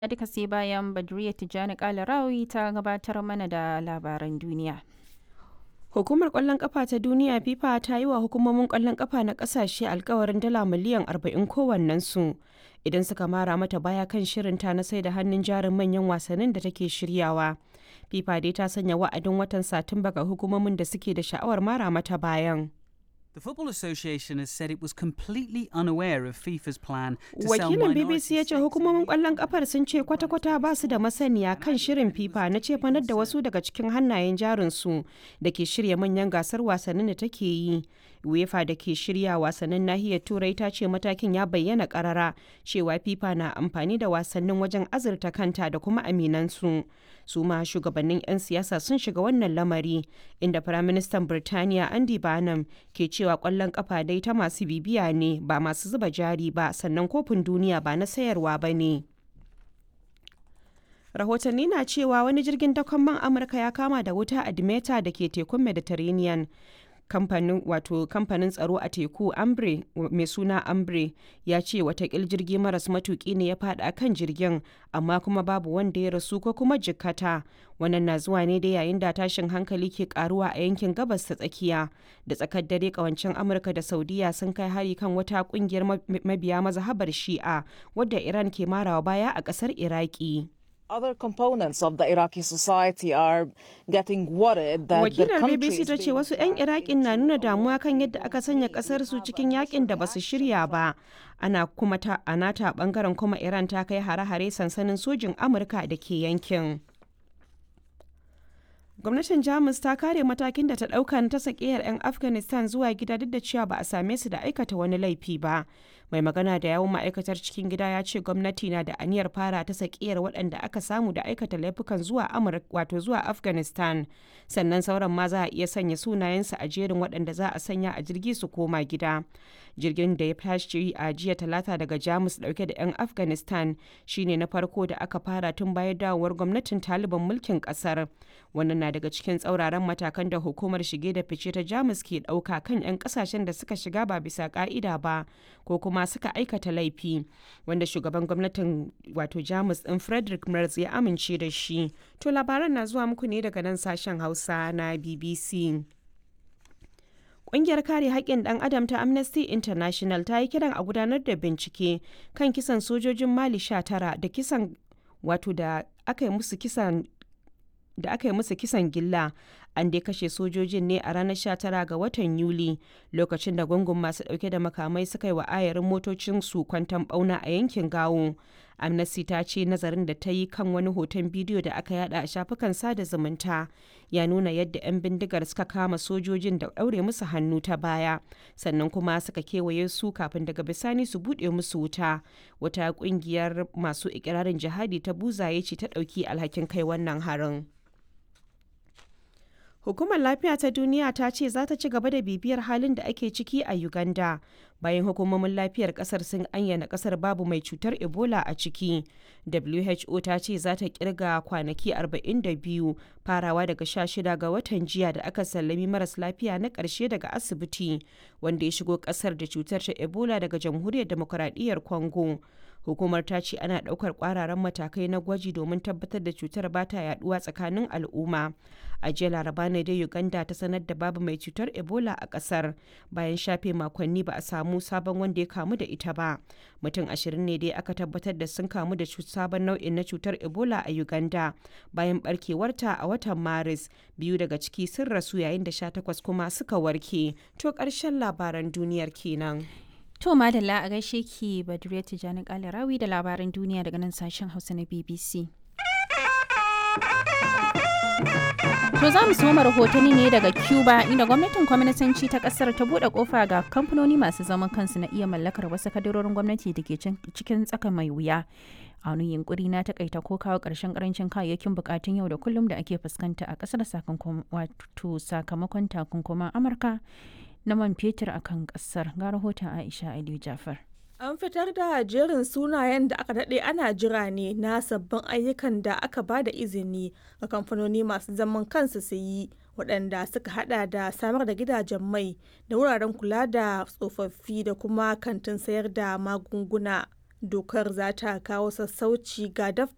duka sai bayan Badriya Tijjani Kalarawi ta gabatar mana da labaran duniya. Hukumar ƙwallon ƙafa ta duniya FIFA ta yi wa hukumomin ƙwallon ƙafa na ƙasashe alkawarin dala miliyan 40 kowannensu idan suka mara mata baya kan shirinta na sai da hannun jarin manyan wasannin da take shiryawa. FIFA dai ta sanya wa'adin watan Satumba ga hukumomin da suke da sha'awar mara mata bayan. The Football Association has said it was completely unaware of FIFA's plan to sell Wakilin minority BBC ya ce stakes hukumomin ƙwallon ƙafar sun ce kwata-kwata ba su da masaniya kan shirin FIFA na cefanar da wasu daga cikin hannayen jarinsu da ke shirya manyan gasar wasannin da take yi. UEFA da ke shirya wasannin nahiyar Turai ta ce matakin ya bayyana ƙarara cewa FIFA na amfani da wasannin wajen azurta kanta da kuma aminansu. Su ma shugabannin 'yan siyasa sun shiga wannan lamari inda Firaministan Birtaniya Andy Barnum ke cewa ƙwallon ƙafa dai ta masu bibiya ne ba masu zuba jari ba sannan kofin duniya ba na sayarwa ba ne. rahotanni na cewa wani jirgin dakon man amurka ya kama da wuta a dimeta da ke tekun mediterranean kamfanin wato kamfanin tsaro a teku ambre mai suna ambre ya ce watakil jirgi maras matuki ne ya fada kan jirgin amma kuma babu wanda ya rasu ko kuma jikkata wannan na zuwa ne da yayin da tashin hankali ke karuwa a yankin gabas ta tsakiya da tsakar dare kawancin amurka da saudiya sun kai hari kan wata kungiyar mabiya mazhabar shi'a wadda iran ke marawa baya a kasar iraki Other components of the Iraqi society are getting worried that the wakilar country bbc is ta ce being wasu 'yan iraƙin na nuna damuwa kan yadda aka sanya ƙasar su cikin yakin da basu shirya ba ana kuma ta a nata bangaren kuma iran ta kai hare-hare sansanin sojin amurka da ke yankin gwamnatin jamus ta kare matakin da ta ɗauka na ta sakiyar 'yan afghanistan zuwa gida duk da cewa ba a same su da aikata wani laifi ba mai magana da yawun ma'aikatar cikin gida ya ce gwamnati na da aniyar fara ta sakiyar waɗanda aka samu da aikata laifukan zuwa amurka wato zuwa afghanistan sannan sauran ma za a iya sanya sunayensu a jerin waɗanda za a sanya a jirgi su koma gida jirgin da ya tashi a jiya talata daga jamus dauke da 'yan afghanistan shine na farko da aka fara tun bayan dawowar gwamnatin taliban mulkin kasar wannan na daga cikin tsauraran matakan da hukumar shige da fice ta jamus ke dauka kan 'yan kasashen da suka shiga ba bisa ka'ida ba ko kuma suka aikata laifi wanda shugaban gwamnatin wato jamus din frederick merz ya amince da shi to labaran na zuwa muku ne daga nan sashen hausa na bbc Ƙungiyar kare haƙƙin ɗan adam ta Amnesty International ta yi kiran a gudanar da bincike kan kisan sojojin Mali 19 da kisan wato da aka yi musu kisan da aka yi musu kisan gilla an dai kashe sojojin ne a ranar 19 ga watan Yuli lokacin da gungun masu ɗauke da makamai suka yi wa ayarin motocin su kwantan ɓauna a yankin Gawo. Amnesty ta ce nazarin da ta yi kan wani hoton bidiyo da aka yada a shafukan sada zumunta ya nuna yadda 'yan bindigar suka kama sojojin da ɗaure musu hannu ta baya sannan kuma suka kewaye su kafin daga bisani su buɗe musu wuta wata ƙungiyar masu ikirarin jihadi ta buzaye ce ta ɗauki alhakin kai wannan harin. Hukumar Lafiya ta Duniya ta ce za ta ci gaba da bibiyar halin da ake ciki a Uganda bayan hukumomin lafiyar kasar sun ayyana kasar babu mai cutar Ebola a ciki. WHO ta ce za ta kirga kwanaki 42 farawa daga 16 ga watan jiya da aka sallami maras lafiya na ƙarshe daga asibiti wanda ya shigo kasar da cutar ta Ebola daga Jamhuriyar Demokuraɗiyyar Congo. hukumar ta ce ana ɗaukar ƙwararan matakai na gwaji domin tabbatar da cutar ba ta yaduwa tsakanin al'umma a jiya laraba ne dai uganda ta sanar da babu mai cutar ebola a ƙasar bayan shafe makonni ba a samu sabon wanda ya kamu da ita ba mutum ashirin ne dai aka tabbatar da sun kamu da sabon nau'in na cutar ebola a uganda bayan barkewarta a watan maris biyu daga ciki sun rasu yayin da sha takwas kuma suka warke to ƙarshen labaran duniyar kenan. To madalla a gaishe ki Badriya Tijjani Kalarawi da labaran duniya daga nan sashen Hausa na BBC. To za mu soma rahotanni ne daga Cuba inda gwamnatin kwaminisanci ta kasar ta bude kofa ga kamfanoni masu zaman kansu na iya mallakar wasu kadarorin gwamnati da ke cikin tsaka mai wuya. A wani yunkuri na takaita ko kawo ƙarshen karancin kayayyakin bukatun yau da kullum da ake fuskanta a ƙasar sakamakon takunkuman Amurka na man fetur a kan ƙasar ga rahoton Aisha Aliyu Jafar. An fitar da jerin sunayen da aka daɗe ana jira ne na sabbin ayyukan da aka ba da izini ga kamfanoni masu zaman kansu su yi waɗanda suka hada da samar da gidajen mai da wuraren kula da tsofaffi da kuma kantin sayar da magunguna. Dokar za ta kawo sassauci ga daftarin